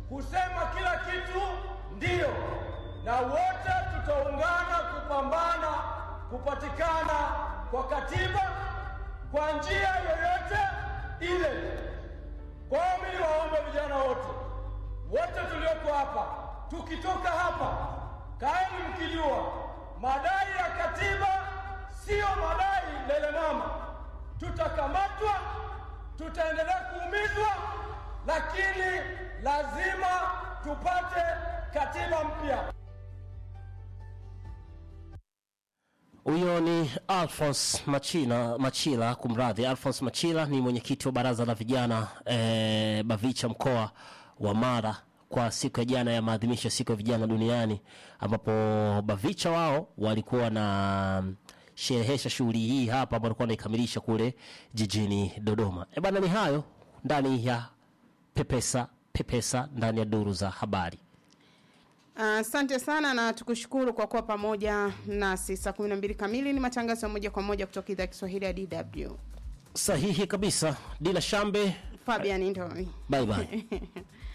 kusema kila kitu ndiyo, na wote tutaungana kupambana kupatikana kwa katiba kwa njia yoyote ile. Kwa hiyo mimi niwaombe vijana wote wote tulioko hapa, tukitoka hapa, kaeni mkijua madai ya katiba siyo madai lele mama. Tutakamatwa, tutaendelea kuumizwa, lakini lazima tupate katiba mpya. Huyo ni Alphonse Machila, Machila kumradhi, Alphonse Machila ni mwenyekiti wa baraza la vijana eh, Bavicha mkoa wa Mara kwa siku ya jana ya maadhimisho ya siku ya vijana duniani, ambapo Bavicha wao walikuwa na sherehesha shughuli hii hapa ambapo walikuwa wanaikamilisha kule jijini Dodoma. E bana, ni hayo ndani ya Pepesa Pepesa ndani ya duru za habari. Asante sana na tukushukuru kwa kuwa pamoja nasi. Saa 12 kamili ni matangazo ya moja kwa moja kutoka idhaa ya Kiswahili ya DW. Sahihi kabisa, Dina Shambe, Fabian Ndoi. bye bye.